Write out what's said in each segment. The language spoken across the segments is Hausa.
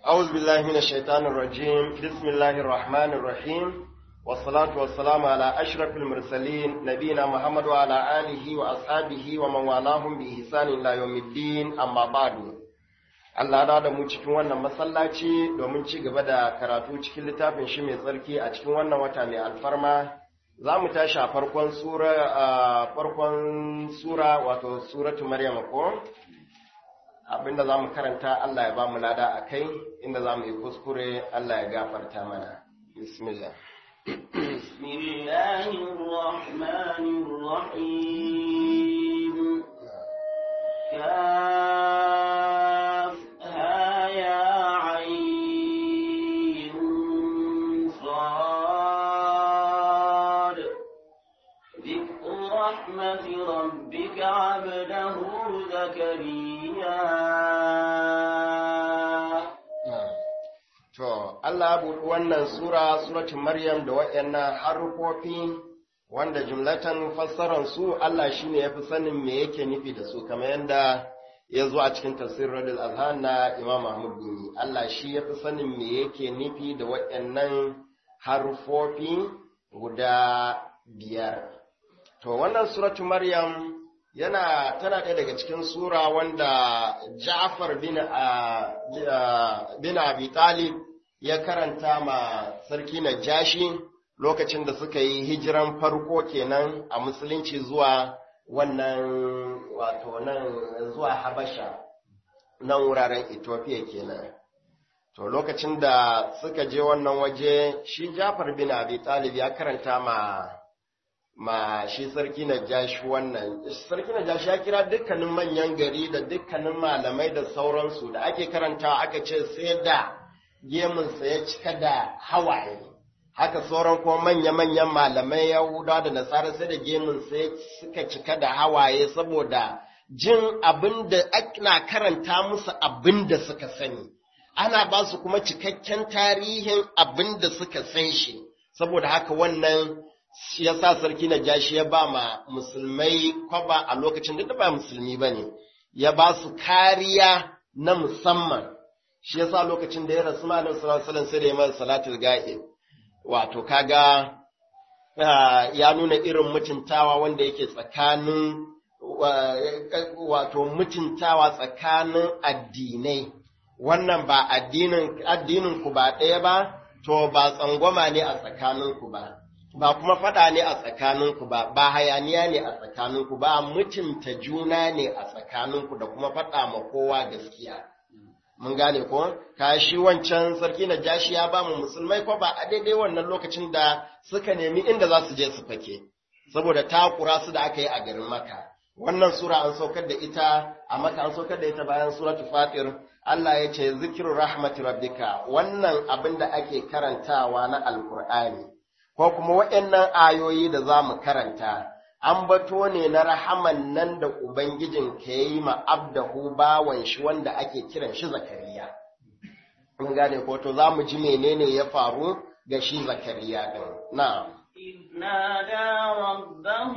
أعوذ بالله من الشيطان الرجيم بسم الله الرحمن الرحيم والصلاة والسلام على أشرف المرسلين نبينا محمد وعلى آله وأصحابه ومن والاهم بإحسان إلى يوم الدين أما بعد Allah da da mu cikin wannan masallaci domin ci gaba da karatu cikin littafin shi mai tsarki a cikin wannan wata mai alfarma za mu tashi a farkon sura a farkon sura wato suratu maryam ko abinda za mu karanta Allah ya ba mu lada a kai inda za mu yi kuskure Allah ya gafarta mana bismillah بسم الله الرحمن الرحيم كافها يا عين صاد ذكر رحمة ربك عبده زكريا To, Allah buɗi wannan Sura, Suratun Maryam da waɗannan harufofi wanda jumlatan fassaran su Allah shi ne ya fi sanin me yake nufi da su, kamar yadda ya zo a cikin tafsir Radul Azhan na Imam Mahmud Gumi. Allah shi ya fi sanin me yake nufi da waɗannan harufofi guda biyar. To, wannan Suratun Maryam yana tana ɗaya daga cikin sura wanda Ja'far bin bin Abi Talib ya karanta ma sarki Najashi lokacin da suka yi hijiran farko kenan a musulunci zuwa wannan wato nan zuwa Habasha nan wuraren Ethiopia kenan to lokacin da suka je wannan waje shi Ja'far bin Abi Talib ya karanta ma ma shi sarki na jashi wannan sarki na jashi ya kira dukkanin manyan gari da dukkanin malamai da sauransu da ake karantawa aka ce sai da gemunsa ya cika da hawaye haka sauran kuma manya-manyan malamai yahuda da nasara sai da gemunsa ya suka cika da hawaye saboda jin abin da ana karanta musu abin da suka sani ana ba su kuma cikakken tarihin abin da suka san shi saboda haka wannan shi ya sa sarki na jashi ya ba ma musulmai kwaba a lokacin da ba musulmi ba ne, ya ba su kariya na musamman, shi ya sa lokacin da ya rasu ma'anar salasalan sai da ya mara salatul ga'i, wato kaga ya nuna irin mutuntawa wanda yake tsakanin wato mutuntawa tsakanin addinai, wannan ba addinin ku ba ɗaya ba, to ba tsangwama ne a tsakaninku ba. ba kuma faɗa ne a tsakaninku ba, ba hayaniya ne a tsakaninku ba, mutunta juna ne a tsakaninku da kuma faɗa ma kowa gaskiya. Mun gane ko? Ka shi wancan sarki na jashi ya ba mu musulmai ko ba a daidai wannan lokacin da suka nemi inda za su je su fake, saboda takura su da aka yi a garin Maka. Wannan sura an saukar da ita, a Maka an saukar da ita bayan suratu Fatir, Allah ya ce zikiru rahmatu rabbika, wannan abin da ake karantawa na Alkur'ani. ko kuma waɗannan ayoyi da za mu karanta, an bato ne na rahaman nan da Ubangijin ka yi ma abdahu bawan shi wanda ake kiran shi Zakariya. Mun gane ko to za mu ji menene ya faru ga shi Zakariya ɗin. Na. إذ نادى ربه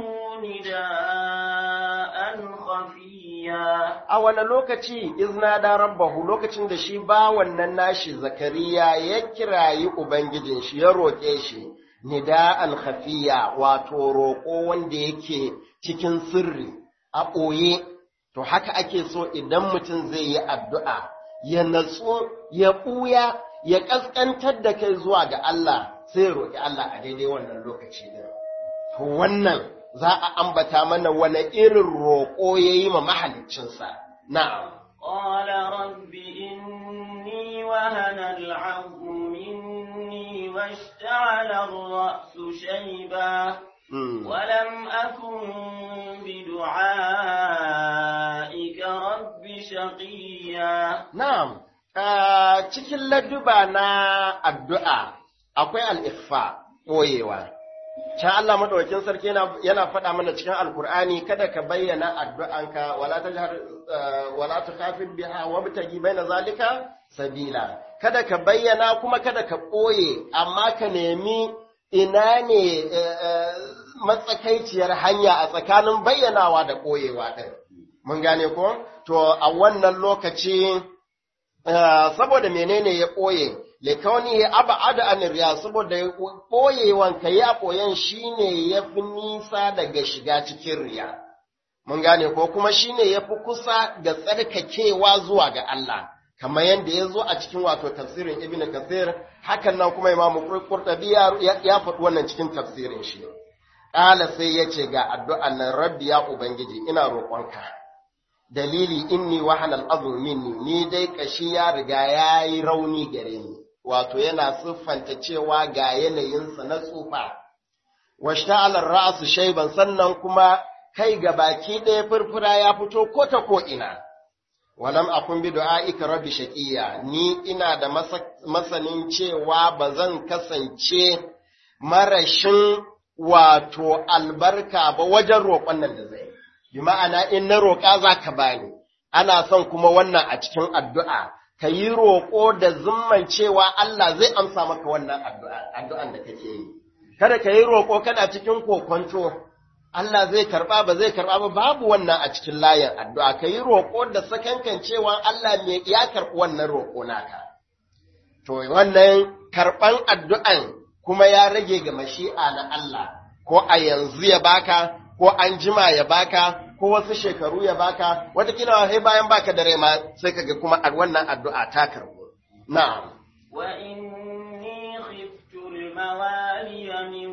نداء خفيا A wane lokaci izna da rabbahu lokacin da shi bawan nan nashi Zakariya ya kirayi Ubangijin shi ya roƙe shi. nida'an khafiya wato roƙo wanda yake cikin sirri a ɓoye to haka ake so idan mutum zai yi addu'a ya natsu ya ɓuya ya ƙasƙantar da kai zuwa ga Allah sai roƙi Allah a daidai wannan lokaci ɗin. To wannan za a ambata mana wani irin roƙo ya yi ma mahaliccinsa. Na'am. قال رب إني وهن العظم مني واشتعل الرأس شيبا ولم أكن بدعائك رب شقيا Na'am, cikin ladduba na addu'a akwai al'ikfa ɓoyewa. Can Allah maɗaukin sarki yana faɗa mana cikin Alkur'ani kada ka bayyana addu'anka wala ta jihar wala ta kafin biha wa bitagi baina zalika sabila. Kada ka bayyana kuma kada ka ɓoye, amma ka nemi ina ne matsakaiciyar hanya a tsakanin bayyanawa da ɓoyewa ɗin. Mun gane ko? To, a wannan lokaci saboda menene ya ɓoye likauni ya aba ada aniriya saboda ɓoyewan ka ya ɓoyen shine ya fi nisa daga shiga cikin riya mun gane ko kuma shine ya fi kusa ga tsarkakewa zuwa ga Allah kamar yadda ya zo a cikin wato tafsirin ibn kathir hakan nan kuma imamu qurtubi ya faɗi wannan cikin tafsirin shi ƙala sai ya ce ga addu'an nan rabbi ya ubangiji ina roƙonka dalili inni wahana al'azmu minni ni dai kashi ya riga ya yi rauni gare ni wato yana siffanta cewa ga yanayinsa na tsufa washta alar ra'asu shaiban sannan kuma kai ga baki ɗaya furfura ya fito ko ta ko ina walam akun bi du'aika rabbi shaqiya ni ina da masanin cewa ba zan kasance marashin wato albarka ba wajen roƙon nan da zai bi ma'ana in na roƙa za ka bani ana son kuma wannan a cikin addu'a ka yi roƙo da zumman cewa Allah zai amsa maka wannan addu'an da kake yi kada ka yi roƙo kana cikin kokonto Allah zai karɓa ba zai karɓa ba babu wannan a cikin layin addu'a ka yi roƙo da sakankan cewa Allah ne ya karɓi wannan roƙo naka to wannan karɓan addu'an kuma ya rage ga mashi'a na Allah ko a yanzu ya baka ko an jima ya baka ko wasu shekaru ya baka watakila sai bayan baka da rai ma sai kaga kuma wannan addu'a ta karbu na'am wa inni khiftu al-mawaliya min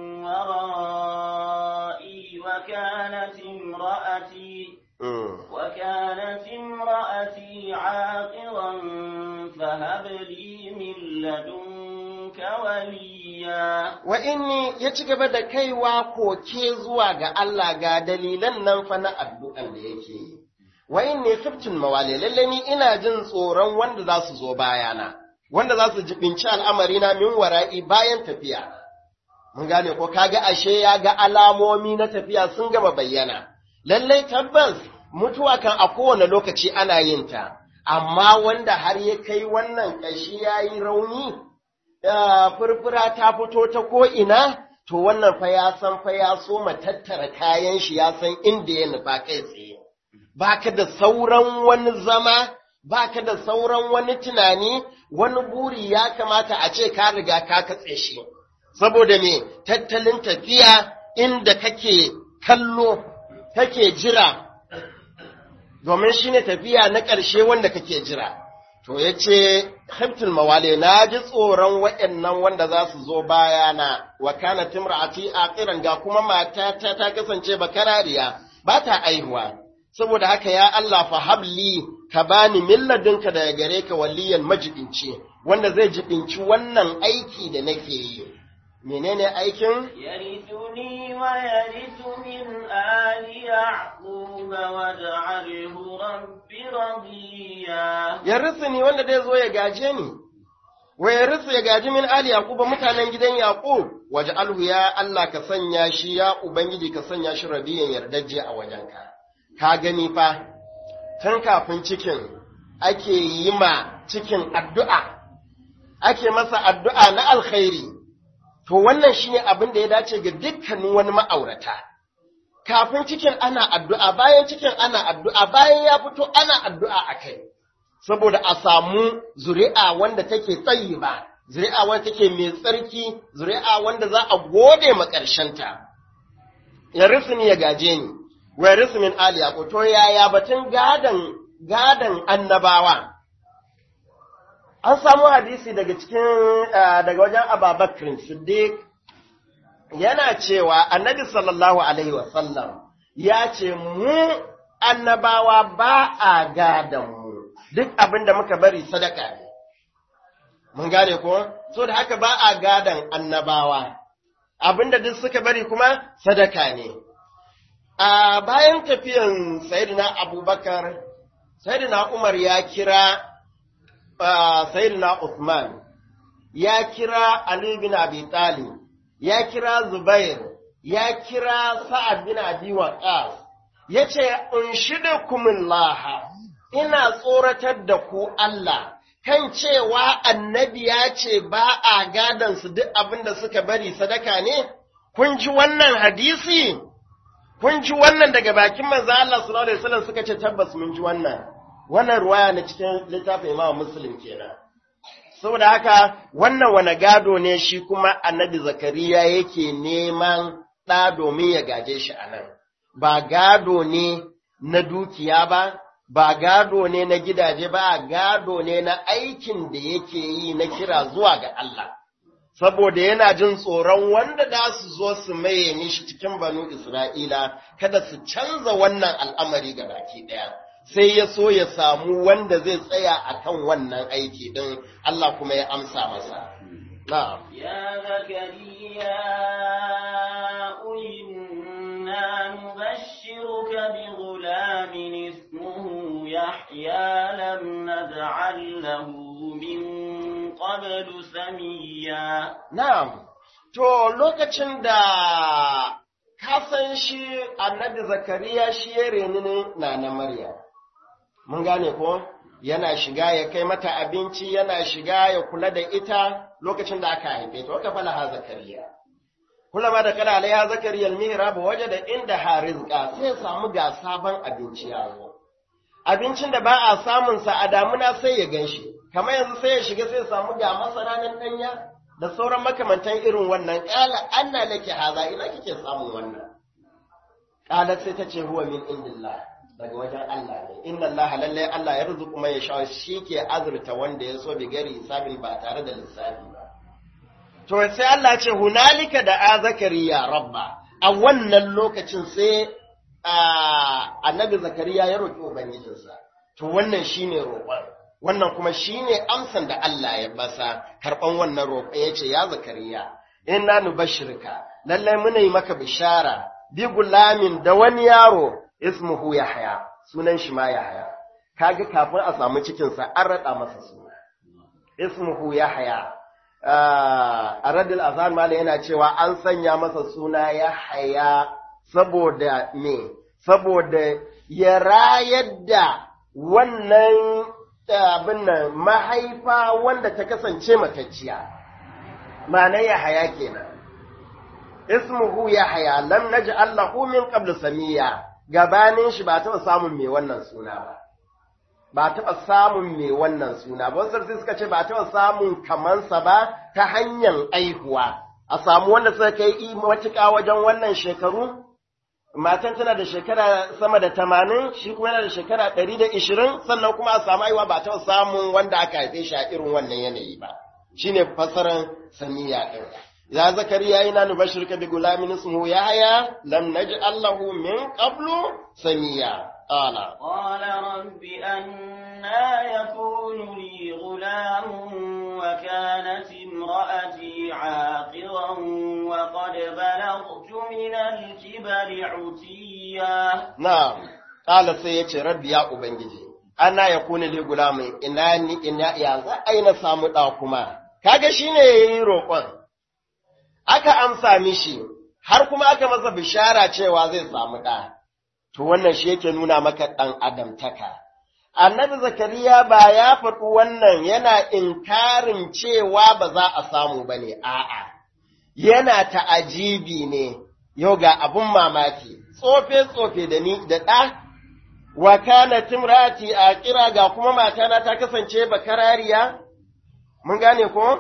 wara'i wa kanat imra'ati وكانت امرأتي عاقرا فهب لي من لدنك وليا wa inni ya ci gaba da kaiwa koke zuwa ga Allah ga dalilan nan fa na addu'an da yake yi. Wa inni khiftul mawali lalle ni ina jin tsoron wanda za su zo bayana, wanda za su jibinci al'amari na min wara'i bayan tafiya. Mun gane ko kaga ashe ya ga alamomi na tafiya sun gama bayyana. Lallai tabbas mutuwa kan a kowane lokaci ana yin ta, amma wanda har ya kai wannan ƙashi ya yi rauni, furfura ta fito ta ko'ina, to wannan fa ya san fa ya so ma tattara kayan shi ya san inda ya nufa kai tsaye. Ba ka da sauran wani zama, ba ka da sauran wani tunani, wani buri ya kamata a ce ka riga ka katse shi. Saboda me tattalin tafiya inda kake kallo, kake jira, domin shi ne tafiya na ƙarshe wanda kake jira. To ya ce, Haftul mawale, na ji tsoron waɗannan wanda za su zo bayana, wa kana timra'ati a ƙiran ga kuma matata ta kasance bakarariya, ba ta aihuwa. Saboda haka ya Allah fa habli ka bani milladinka daga gare ka waliyan majibinci, wanda zai jibinci wannan aiki da nake yi. Menene aikin? يرثني ويرث من آل يعقوب واجعله رب رضيا Ya ni wanda zai zo ya gaje ni. wa ya risu ya gaji min ali yaquba mutanen gidan yaqub waje alhu ya Allah ka sanya shi ya ubangiji ka sanya shi rabiyan yardajje a wajenka ka gani fa tun kafin cikin ake yi ma cikin addu'a ake masa addu'a na alkhairi to wannan shine abin da ya dace ga dukkanin wani ma'aurata kafin cikin ana addu'a bayan cikin ana addu'a bayan ya fito ana addu'a akai saboda a samu zuri'a wanda take tsayi ba, zuri'a wanda take mai tsarki, zuri'a wanda za a gode ma ta. Ya rufu ni ya gaje ni, wa ya rufu min Ali Yaƙub, to yaya batun gadan gadan annabawa. An samu hadisi daga cikin daga wajen Ababakar Siddiq yana cewa annabi sallallahu alaihi wasallam ya ce mu annabawa ba a gadan mu. duk abin da muka bari sadaka ne. Mun gane ko? So da haka ba a gadan annabawa, abin da duk suka bari kuma sadaka ne. A bayan tafiyan Sayyidina Abubakar, Sayyidina Umar ya kira Sayyidina Uthman, ya kira Ali bin Abi Talib, ya kira Zubair, ya kira Sa'ad bin Abi Waqqas, ya ce, Unshidukumillaha, ina tsoratar da ku Allah, kan cewa annabi ya ce ba a gadansu duk abin da suka bari sadaka ne, kun ji wannan hadisi, kun ji wannan daga bakin manzo Allah sallallahu Alaihi wasallam suka ce tabbas mun ji wannan. wannan ruwaya na cikin littafin Imam Muslim kenan saboda haka wannan wani gado ne shi kuma annabi Zakariya yake neman ɗa domin ya gaje shi a nan ba gado ne na dukiya ba ba gado ne na gidaje ba gado ne na aikin da yake yi na kira zuwa ga Allah saboda yana jin tsoron wanda da su zo su maye mishi cikin banu Isra'ila kada su canza wannan al'amari ga baki ɗaya. Sai ya so ya samu wanda zai tsaya a kan wannan aiki ɗin Allah kuma ya amsa masa. Na'am. يا زكريا إنا نبشرك بغلام اسمه يحيى لم نجعل له من قبل سميا Na'am. To lokacin da ka san shi annabi Zakariya shi ya reni na na Maryam. Mun gane ko? Yana shiga ya kai mata abinci, yana shiga ya kula da ita lokacin da aka haife ta, waka fala ha Zakariya. Kula ma da kala alaiha Zakariya al-mihrab waje da inda ha rizqa sai ya samu ga sabon abinci ya zo. Abincin da ba a samun sa a damuna sai ya ganshi. Kamar yanzu sai ya shiga sai ya samu ga masara nan danya da sauran makamantan irin wannan ƙala anna laki haza ina kike samun wannan ƙalat sai ta ce huwa min indillah daga wajen Allah ne inna Allah lalle Allah ya rizuku mai sha shi ke azurta wanda ya so bi gari hisabin ba tare da lissafi ba to sai Allah ya ce hunalika da a zakariya rabba a wannan lokacin sai annabi zakariya ya roki ubangijinsa to wannan shine roƙon wannan kuma shine amsan da Allah ya basa karɓan wannan roƙo ya ce ya zakariya inna nubashirka lallai muna yi maka bishara bi gulamin da wani yaro ismuhu yahya sunan shi ma yahya kaga kafin a samu cikin sa an rada masa suna ismuhu yahya a radil azan mala yana cewa an sanya masa suna yahya saboda me saboda ya rayar da wannan abin nan mahaifa wanda ta kasance matacciya, ma'ana ya haya kenan. Ismuhu ya haya, lam naji Allahu min qablu samiya, gabanin shi ba taɓa samun mai wannan suna ba. Ba taɓa samun mai wannan suna ba, wasu suka ce ba taɓa samun kamansa ba ta hanyar aihuwa, a samu wanda suka kai matuƙa wajen wannan shekaru, matan tana da shekara sama da tamanin shi kuma yana da shekara ɗari da ishirin sannan kuma a samu aiwa ba taɓa samun wanda aka haife shi a irin wannan yanayi ba shi ne fasaran samiya ɗin ya zakariya ina nubashir ka bi gulamin ismuhu ya haya lam naji allahu min qablu samiya qala قال رب أنا يكون لي غلام وكانت امرأتي عاقرا وقد بلغت من الكبر عتيا na'am qala sai yace rabbi ya ubangiji ana yakuni li gulamin ina ni ina ya za a yi na samu ɗa kuma kaga shine yayi roƙon aka amsa mishi har kuma aka masa bishara cewa zai samu ɗa to wannan shi yake nuna maka ɗan adamtaka annabi zakariya ba ya faɗi wannan yana inkarin cewa ba za a samu ba ne a'a yana ta'ajibi ne yau ga abun mamaki tsofe-tsofe da ni da ɗa wa kana timrati a kira ga kuma matana ta kasance bakarariya mun gane ko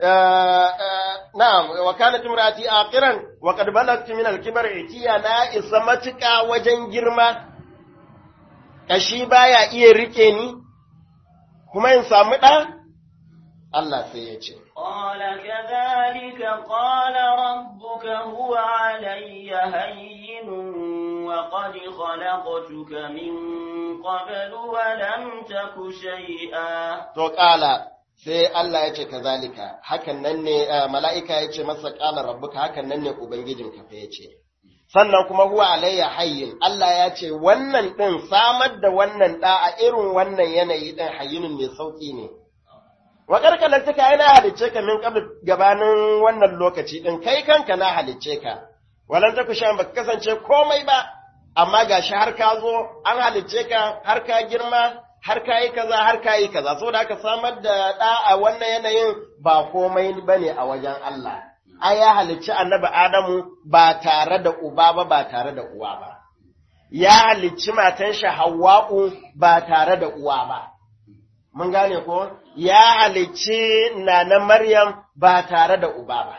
na'am wa kana timrati aqiran wa qad balagtu min al-kibar itiya na isa matuka wajen girma kashi baya iya rike ni kuma in samu ɗa Allah sai ya ce قال كذلك قال ربك هو علي هين وقد خلقتك من قبل ولم تك شيئا to ƙala sai Allah ya ce kazalika hakan nan ne mala'ika ya ce masa ƙala rabbuka hakan nan ne ubangijinka fa ya ce sannan kuma huwa alayya hayyin Allah ya ce wannan ɗin samar da wannan ɗa a irin wannan yanayi ɗin hayyinin mai sauƙi ne wa karkalar ta kai na halicce ka min qabl gabanin wannan lokaci ɗin kai kanka na halicce ka walan ta kusha baka kasance komai ba amma gashi har ka zo an halicce ka har ka girma har ka yi kaza har ka yi kaza saboda haka samar da ɗa a wannan yanayin ba komai bane a wajen Allah ai ya halicci annabi Adamu ba tare da uba ba ba tare da uwa ba ya halicci matan shi Hawwa'u ba tare da uwa ba. Mun gane ko? Ya halicci nana Maryam ba tare da uba ba.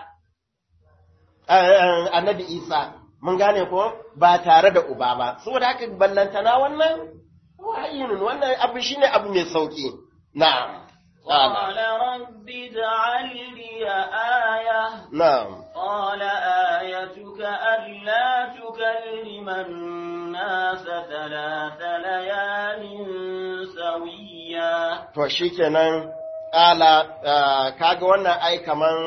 Annabi Isa, mun gane ko? Ba tare da uba ba. Saboda haka ballantana wannan wa'ayinun wannan abu shine abu mai sauki. Na'am. قال رب اجعل لي آية Na'am. قال آيتك ألا تكلم الناس ثلاث ليال سويا To shi kenan ƙala, kaga wannan ai kaman,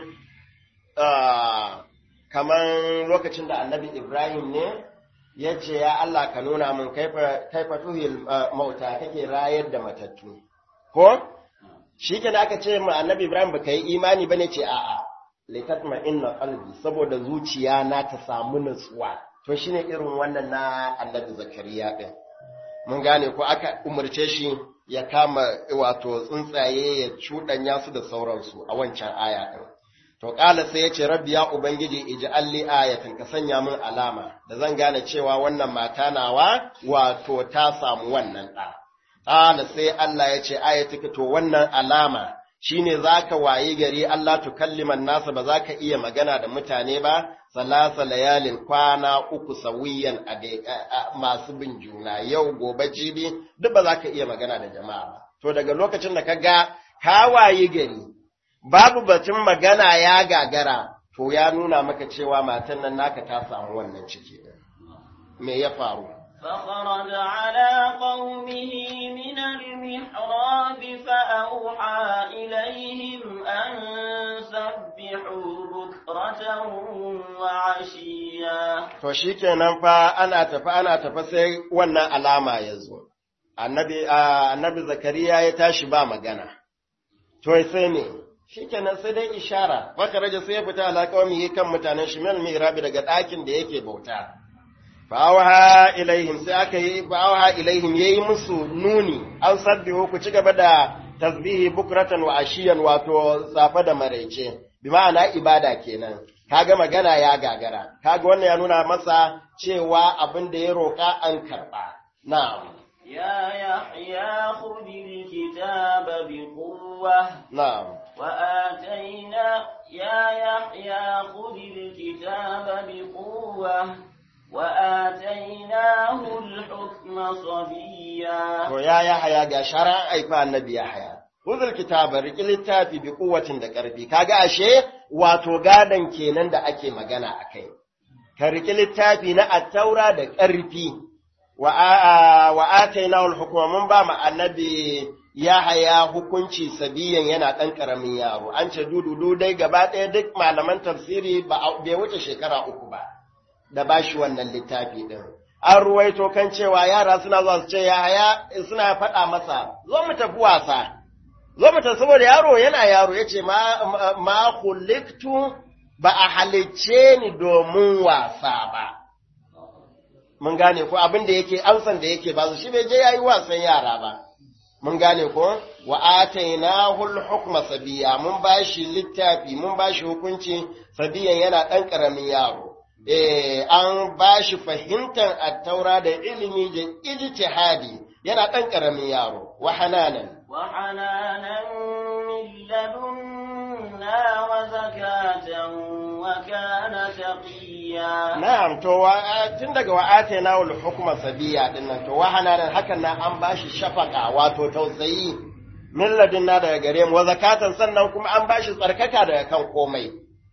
ah, kaman lokacin da annabi Ibrahim ne, ya ce, Ya Allah ka nuna min kaifa tuhil ah, mauta kake rayar da matattu. Ko? Shi kenan aka ce ma annabi Ibrahim ba ka yi imani ba ne ce, A'a, litatma inna qalbi saboda zuciya na ta samu nutsuwa. To shine irin wannan na annabi Zakariya ɗin. mun gane ko aka umarce shi ya kama wato tsuntsaye ya cuɗanya su da sauransu a wancan aya ɗin. To ƙala sai ya ce rabbi ya Ubangiji iji alli ayatin ka sanya min alama da zan gane cewa wannan mata nawa wato ta samu wannan ɗa. Ƙala sai Allah ya ce ayatika to wannan alama shine zaka wayi gari Allah tukalliman nasa ba za ka iya magana da mutane ba salasa layalin kwana uku sawiyan a masu bin juna yau gobe jibi duk ba za ka iya magana da jama'a ba to daga lokacin da ka ga ka wayi gari babu batun magana ya gagara to ya nuna maka cewa matan nan naka ta samu wannan ciki me ya faru فخرج على قومه من المحراب فأوحى إليهم أن سبحوا بكرة وعشيا To shi kenan fa ana tafi ana tafi sai wannan alama ya zo. Annabi, annabi Zakariya ya tashi ba magana. To sai ne, shi kenan sai dai ishara, waka raja sai ya fita alaƙawami kan mutanen shi mil mihrabi daga ɗakin da yake bauta. Fa'awaha ilaihim sai aka yi fa'awaha ilaihim yayi musu nuni, an sabbihu ku ci gaba da tasbihi bukratan wa ashiyan wato safa da maraice, bi ma'ana ibada kenan. kaga magana ya gagara kaga wannan ya nuna masa cewa abin da ya roƙa an karɓa na'am يا يحيى خذ الكتاب بقوة na'am وآتينا يا يحيى خذ الكتاب بقوة وآتيناه الحكم صبيا to ya yahaya ga shara aifa annabi yahaya Huzul kitaba riƙi littafi bi kuwatin da ƙarfi, kaga ashe wato gadon kenan da ake magana a kai. Ka riƙi littafi na attaura da ƙarfi, wa ataina wal hukuma mun ba mu annabi Yahaya hukunci sabiyan yana ɗan ƙaramin yaro, an ce dududu dai gaba ɗaya duk malaman tafsiri ba bai wuce shekara uku ba, da ba shi wannan littafi ɗin. An ruwaito kan cewa yara suna zuwa su ce Yahaya suna faɗa masa, zo mu tafi wasa. zo mutum saboda yaro yana yaro ya ce ma kuliktu ba a halicce ni domin wasa ba. Mun gane ko abin da yake amsan da yake ba su shi bai je yayi wasan yara ba. Mun gane ko wa ataina hul hukma sabiya mun bashi littafi mun bashi hukunci sabiyan yana ɗan ƙaramin yaro. Eh an bashi fahimtar attaura da ilimi da ijtihadi yana ɗan ƙaramin yaro wa hananan وحنانا من لدنا وزكاة وكان تقيا Na'am, to wa tun daga wa'ate na wal hukuma sabiya din nan to wa hananan hakan nan an bashi shafaka wato tausayi min ladunna daga gare mu wa zakatan sannan kuma an bashi tsarkaka daga kan komai.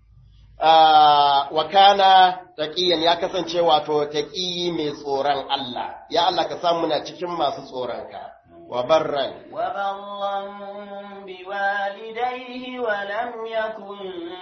wa kana taqiyan ya kasance wato taqi mai tsoron Allah ya Allah ka samu muna cikin masu tsoronka wa barran وبرا بوالديه ولم يكن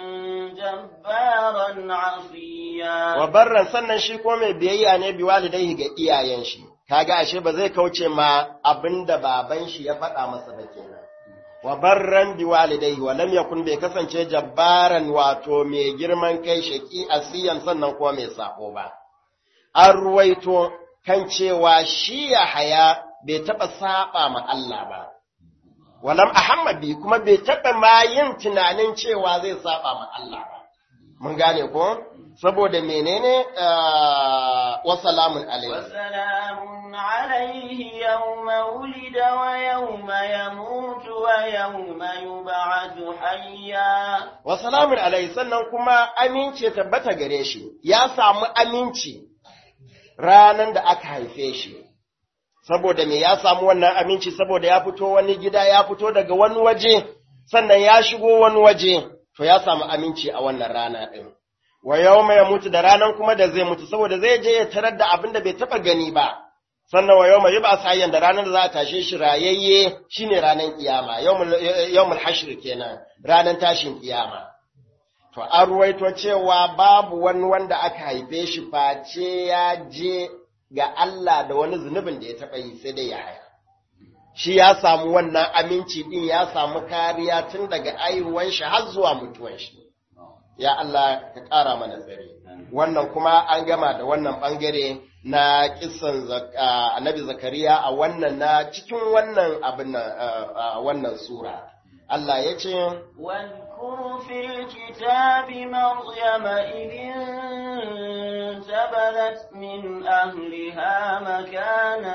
جبارا عصيا wa barran sannan shi ko mai biyayya ne bi walidaihi ga iyayen shi kaga ashe ba zai kauce ma abinda baban shi ya faɗa masa ba kenan wa barran bi walidaihi wa lam yakun bai kasance jabbaran wato mai girman kai shaki asiyan sannan kuma mai sako ba an ruwaito kan cewa shi ya haya bai taɓa saba ma Allah ba walam ahamma bi kuma bai taɓa ma yin tunanin cewa zai saba ma Allah ba mun gane ko saboda menene wa salamun alaihi وسلام عليه يوم ولد ويوم يموت ويوم يبعث حيا wa salamun alaihi sannan kuma aminci ya tabbata gare shi ya samu aminci ranan da aka haife shi saboda me ya samu wannan aminci saboda ya fito wani gida ya fito daga wani waje sannan ya shigo wani waje to ya samu aminci a wannan rana ɗin wa yawma ya mutu da ranan kuma da zai mutu saboda zai je ya tarar da abin da bai taba gani ba sannan wa yawma yub'a sayyan da ranar da za a tashe shi rayayye shine ranan kiyama yawmul yawmul hashr kenan ranan tashin kiyama to an ruwaito cewa babu wani wanda aka haife shi face ya je ga Allah da wani zunubin da ya taba yi sai dai ya haya shi ya samu wannan aminci din ya samu kariya tun daga aihuwan shi har zuwa mutuwan shi ya Allah ka ƙara mana tsare wannan kuma an gama da wannan ɓangare na kisan annabi zakariya a wannan na cikin wannan abin wannan sura Allah ya ce واذكر في الكتاب مريم إذ انتبذت من أهلها مكانا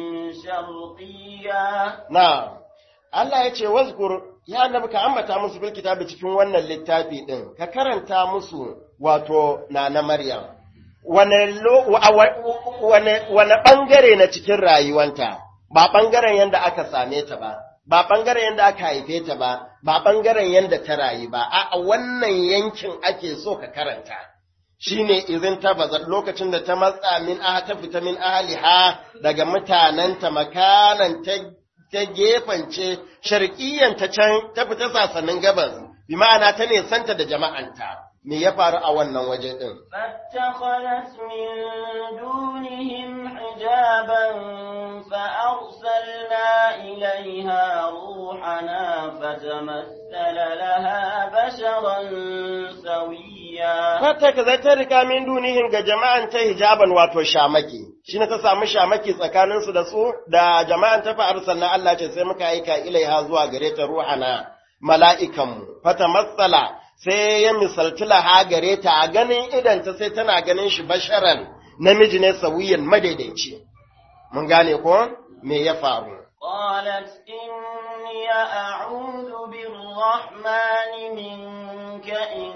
شرقيا na Allah ya ce wazkur ya annabi ka ambata musu bil kitabi cikin wannan littafi din ka karanta musu wato na Maryam wane lo- wa- wa- wane wane bangare na cikin rayuwanta ba bangaren yanda aka same ta ba ba bangaren yanda aka haife ta ba ba bangaren yanda ta rayu ba a wannan yankin ake so ka karanta shine izin ta bazar lokacin da ta matsa min aha ta fita min ahliha daga mutanenta makanan ta ta gefance sharqiyyan ta can ta fita sasannin gabas bi ma'ana ta ne santa da jama'anta me ya faru a wannan waje din فاتخذت من دونهم حجابا فأرسلنا إليها روحنا فتمثل لها بشرا سويا fata ka zai ta rika min dunihin ga jama'an ta hijaban wato shamaki shi ta samu shamaki tsakaninsu da su da jama'an ta fa'ar sannan Allah ce sai muka aika ilaiha zuwa gare ta ruhana mala'ikanmu fata matsala sai ya misalci laha gare ta a ganin idanta sai tana ganin shi basharan namiji ne sauyin madaidaici mun gane ko me ya faru قالت إني أعوذ بالرحمن منك إن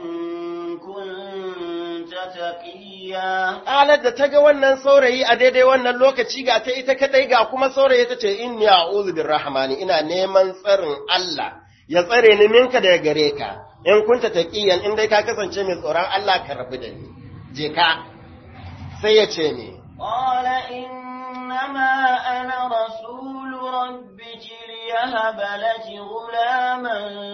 كنت تقيا Alar da ta ga wannan saurayi a daidai wannan lokaci ga ta ita kadai ga kuma saurayi ta ce inni a'udhu birrahmani ina neman tsarin Allah ya tsare ni minka daga gare ka in kunta taqiyan in dai ka kasance mai tsoron Allah ka rabu da ni je ka sai ya ce ni قال إنما أنا رسول ربك ليهب لك غلاما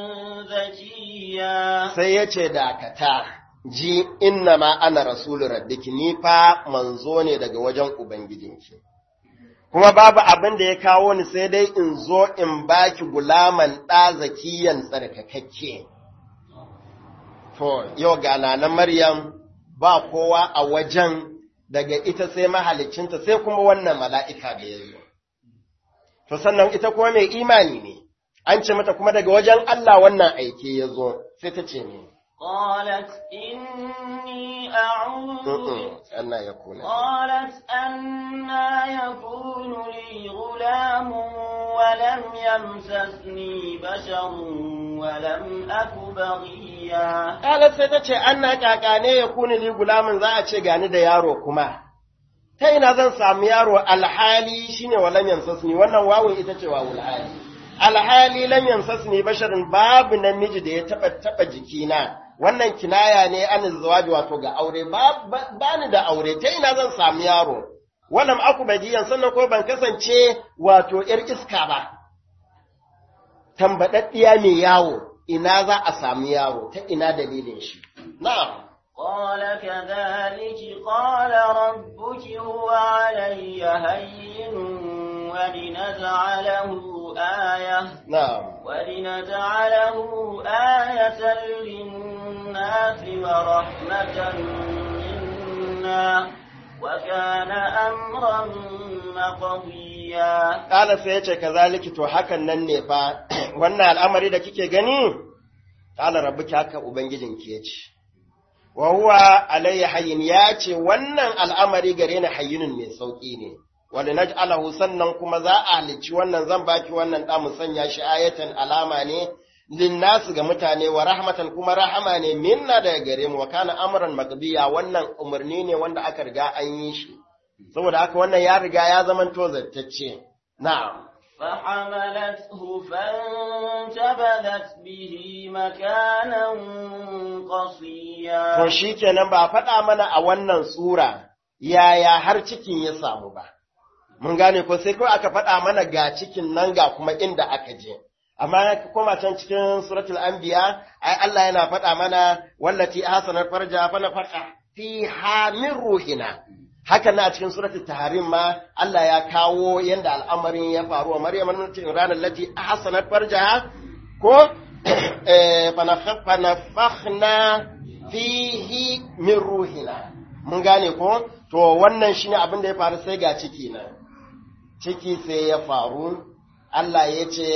زكيا sai ya ce dakata ji inna ma ana rasulu rabbiki ni fa manzo ne daga wajen ubangijinki kuma babu abin da ya kawo ni sai dai in zo in baki gulaman ɗa zakiyan tsarkakakke to yau ga na maryam ba kowa a wajen daga ita sai mahalicinta sai kuma wannan mala'ika da ya zo to sannan ita kuma mai imani ne an ce mata kuma daga wajen Allah wannan aike ya zo sai ta ce ne قالت إني أعوذ بك Allah ya kuna قالت أنا يكون لي غلام ولم يمسسني بشر ولم أك بغيا Kalar sai ta ce an na kakane ya kuni li gulamin za a ce gani da yaro kuma ta ina zan samu yaro alhali shine wa lam yamsasni wannan wawun ita ce wawul hali alhali lam yamsasni basharin babu namiji da ya taba taba jikina wannan kinaya ne an zawaji wato ga aure ba ba ni da aure ta ina zan samu yaro wannan aku badiyan sannan ko ban kasance wato yar iska ba tambadaddiya mai yawo ina za a samu yaro ta ina dalilin shi na'am قال كذلك قال ربك هو علي هين ولنجعله آية na'am ولنجعله آية للناس ورحمة منا وكان أمرا مقضيا Ƙala sai ya ce, Kazaliki to hakan nan ne fa, wannan al'amari da kike gani, ƙala rabu ki haka Ubangijinki ya ce, wa huwa alayya hayyin ya ce wannan al'amari gare ni hayyinun mai sauki ne wani naj'alahu sannan kuma za a halicci wannan zan baki wannan da mu sanya shi ayatan alama ne linnasu ga mutane wa rahmatan kuma rahama ne minna daga gare mu wa kana amran maqdiya wannan umarni ne wanda aka riga an yi shi saboda haka wannan ya riga ya zama to zattacce na'am فحملته فانتبذت به مكانا قصيا to shikenan ba faɗa mana a wannan sura yaya har cikin ya samu ba mun gane ko sai kawai aka faɗa mana ga cikin nan ga kuma inda aka je amma kuma can cikin suratul anbiya ai Allah yana faɗa mana wallati ahsanat farja fa nafaqa fiha min ruhina haka na cikin suratul tahrim ma Allah ya kawo yanda al'amarin ya faru wa Maryam ibn ranar lati ahsanat farjaha ko eh fa nafakhna fihi min ruhina mun gane ko to wannan shine abin da ya faru sai ga ciki na ciki sai ya faru Allah ya ce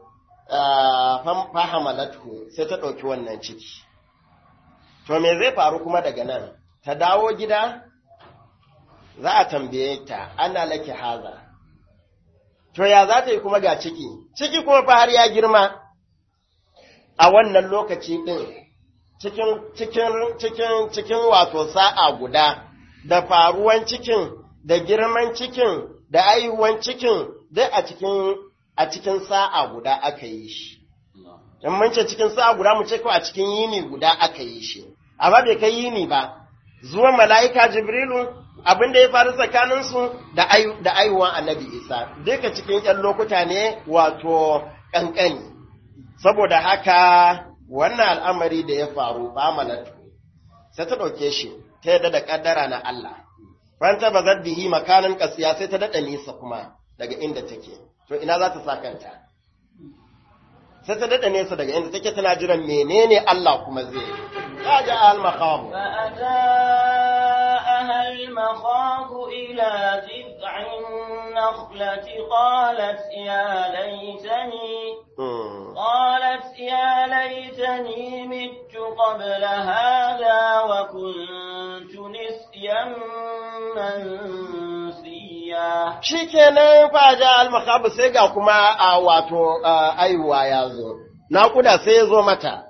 fahamalatu sai ta ɗauki wannan ciki to me zai faru kuma daga nan ta dawo gida za a tambaye ta ana laki haza to ya za ta yi kuma ga ciki ciki kuma fa har ya girma a wannan lokaci ɗin cikin cikin cikin cikin wato sa'a guda da faruwan cikin da girman cikin da aihuwan cikin duk a cikin a cikin sa'a guda aka yi shi in mun ce cikin sa'a guda mu ce ko a cikin yini guda aka yi shi amma bai kai yini ba zuwan mala'ika jibrilu abin da ya faru tsakaninsu da ayu da aihuwan annabi isa duka cikin ƴan lokuta ne wato kankani saboda haka wannan al'amari da ya faru ba malatu sai ta ɗauke shi ta yadda da ƙaddara na Allah fanta ba zaddihi makanin ƙasiya sai ta daɗa nisa kuma daga inda take to ina za ta sa kanta sai ta daɗa nesa daga inda take tana jiran menene Allah kuma zai ya ja al maqam فأتاءها المخاض إلى جذع النخلة قالت يا ليتني قالت يا ليتني مت قبل هذا وكنت نسيا منسيا shikenan fa ja al maqam sai ga kuma a wato aiwa ya zo naƙuda sai ya zo mata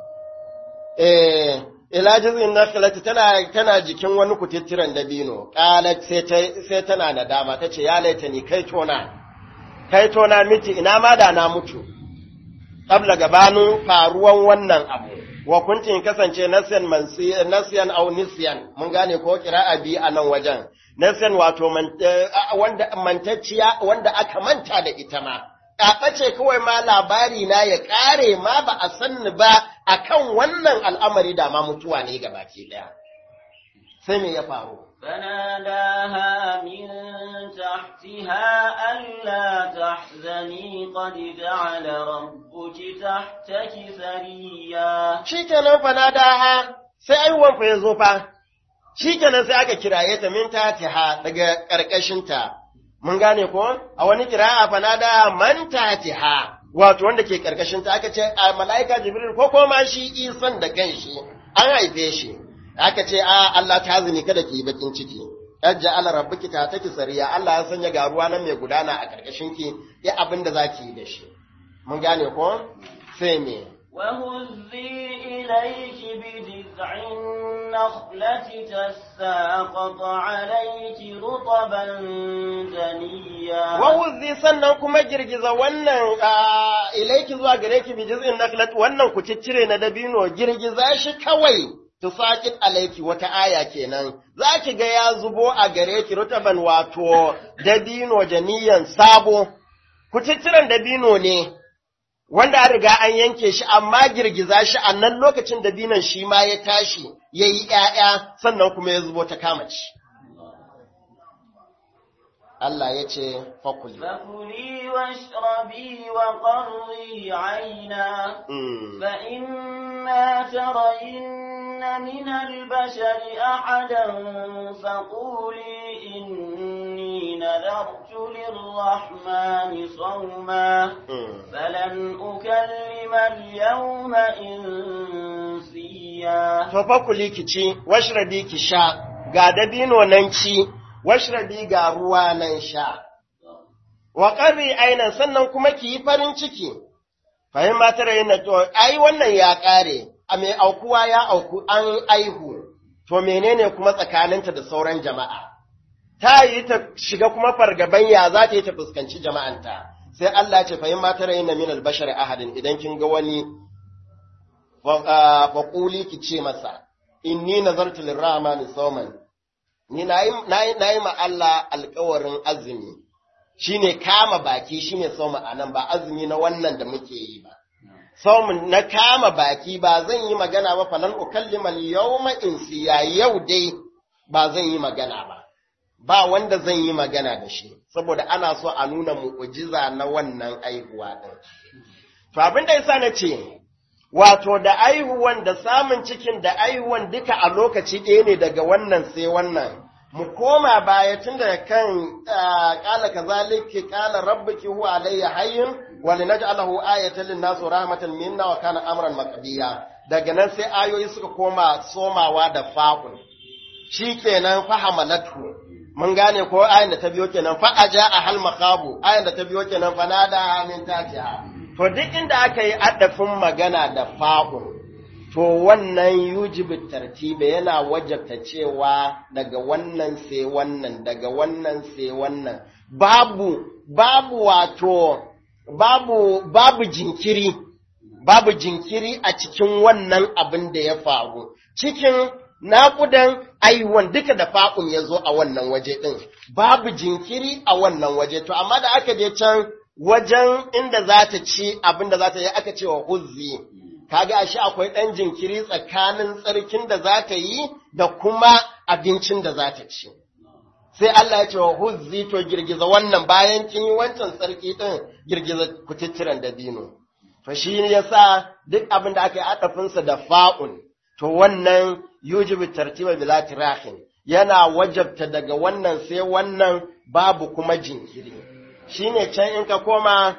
eh ila jizin nakhlati tana tana jikin wani kutittiran dabino qalat sai ta sai tana nadama tace ya laita ni kai tona kai tona miti ina ma da na mutu qabla gabanin faruwan wannan abu wa kuntin kasance nasyan mansi nasyan aw nisyan mun gane ko qira'a bi a nan wajen nasyan wato wanda mantacciya wanda aka manta da ita ma ce kawai ma labari na ya ƙare ma ba a sanni ba a kan wannan al'amari da ma mutuwa ne ga baki ɗaya. Sai me ya faru? فناداها من تحتها ألا تحزني قد جعل ربك تحتك سريا Shi kenan fanadaha sai aiwon fa ya zo fa, shi kenan sai aka kiraye ta min tatiha daga ƙarƙashinta. Mun gane ko? A wani kira'a fanada man tatiha. wato wanda ke karkashin ta aka ce a mala'ika jibril ko kuma shi isan da kanshi an haife shi aka ce a Allah ta zini kada ki yi bakin ciki ajja ala rabbuki ta take sariya Allah ya sanya ga ruwa nan mai gudana a karkashin ki ya abin da zaki yi da shi mun gane ko sai me وهزي إليك بجذع النخلة تساقط عليك رطبا دنيا wawuzi sannan kuma girgiza wannan ilaiki zuwa gare ki bi jiz'in naklat wannan ku ciccire na dabino girgiza shi kawai tusaqit alaiki wata aya kenan za ki ga ya zubo a gare ki rutaban wato dabino janiyan sabo ku cicciren dabino ne wanda an riga an yanke shi amma girgiza shi a nan lokacin dabinon shi ma ya tashi ya yi ‘ya'ya sannan kuma ya zubo ta kama ci. Allah ya ce, Fakuli. فكلي واشربي وقري عينا Mm. فإما ترين من البشر أحدا فقولي إني نذرت للرحمن صوما Mm. فلن أكلم اليوم إنسيا مطيا to fa kuli ki ci washrabi ki sha ga dabino nan ci washrabi ga ruwa nan sha wa qarri ainan sannan kuma ki yi farin ciki fahim ba tare yana to ai wannan ya kare a mai aukuwa ya auku an aihu to menene kuma tsakaninta da sauran jama'a ta yi ta shiga kuma fargaban ya za ta yi ta fuskanci jama'anta sai Allah ce fahim ma tare yana min albashar ahadin idan kin ga wani faƙuli ki ce masa, inni nazartu lirrahmani sauman, ni na yi ma Allah alkawarin azumi, shi ne kama baki shi ne sauman a nan ba azumi na wannan da muke yi ba. Saumin na kama baki ba zan yi magana ba falan ukallimal yawma insiya yau dai ba zan yi magana ba. Ba wanda zan yi magana da shi, saboda ana so a nuna mu'ujiza na wannan aihuwa ɗin. To abin da yasa na ce, wato da aihuwan da samun cikin da aihuwan duka a lokaci ɗaya ne daga wannan sai wannan mu koma baya tun da kan ƙala kazalika ƙala rabbuki huwa alayya hayyin wa linaj'alahu ayatan lin-nas rahmatan minna wa kana amran maqdiya daga nan sai ayoyi suka koma somawa da fa'ul shikenan fahamalatu mun gane ko ayan da ta biyo kenan fa aja a hal maqabu ayan da ta biyo kenan fa nada min tatiha To duk inda aka yi adafin magana da fa'un, to wannan yujibu tartibe yana wajabta cewa daga wannan sai wannan, daga wannan sai wannan, babu, babu wato, babu, babu jinkiri, babu jinkiri a cikin wannan abin da ya faru, cikin naƙudan aiwon duka da fa'un ya zo a wannan waje ɗin, babu jinkiri a wannan waje, to amma da aka je can wajen inda za ta ci abin da za ta yi aka ce wa huzzi, kaga ashe akwai ɗan jinkiri tsakanin tsarkin da za ta yi da kuma abincin da za ta ci. Sai Allah ya ce wa huzzi to girgiza wannan bayan kin yi wancan tsarki ɗin girgiza kututturen da dino. To shi ne ya sa duk abin da aka yi adafinsa da fa'un, to wannan yujibu tartiba bila tirahin yana wajabta daga wannan sai wannan babu kuma jinkiri. shi ne can in ka koma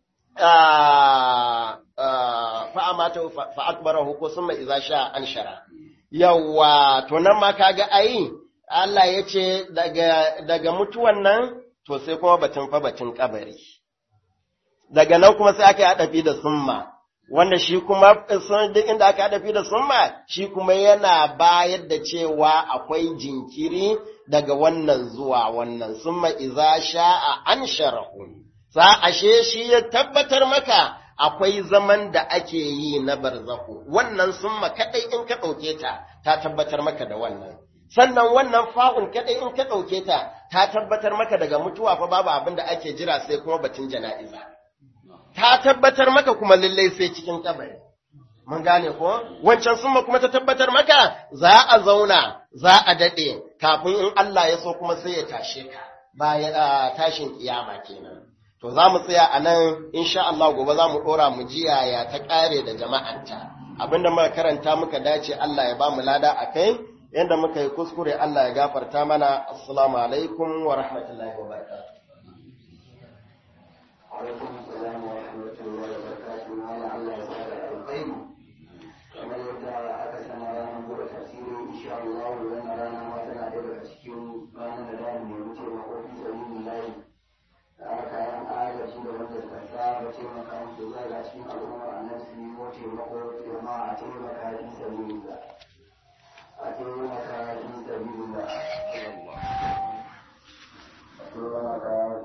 fa'amata fa'akbarahu ko sun mai iza sha an shara. Yawwa, to nan ma kaga ai, Allah ya ce daga mutuwan nan, to sai kuma batun fa batun kabari. Daga nan kuma sai aka yi haɗafi da summa, wanda shi kuma duk inda aka haɗafi da summa, shi kuma yana bayar da cewa akwai jinkiri daga wannan zuwa wannan summa iza sha'a an sharahu sa ashe shi ya tabbatar maka akwai zaman da ake yi na barzahu wannan summa kadai in ka ɗauke ta ta tabbatar maka da wannan sannan wannan fa'un kadai in ka ɗauke ta ta tabbatar maka daga mutuwa fa babu abin da ake jira sai kuma batun jana'iza ta tabbatar maka kuma lallai sai cikin kabari mun gane ko wancan summa kuma ta tabbatar maka za a zauna za a dade kafin in Allah ya so kuma sai ya tashe ka bayan tashin kiyama kenan to za mu tsaya a nan insha Allah gobe za mu dora mu ji yaya ta kare da jama'anta abinda muka karanta muka dace Allah ya ba mu lada akai yanda muka yi kuskure Allah ya gafarta mana assalamu alaikum wa rahmatullahi wa barakatuh alaikum assalam wa rahmatullahi wa barakatuh Allah ya sa da alkhairi kamar yadda aka sana ranar gobe tasiri insha Allah wannan rana ma tana da daga cikin ranar da za mu nemi taimako fi sabilin layi da kayan agaji da wanda suka saba taimaka musu za ga cikin al'ummar annabi su yi wa taimako jama'a a taimaka fi sabilin da a taimaka fi sabilin da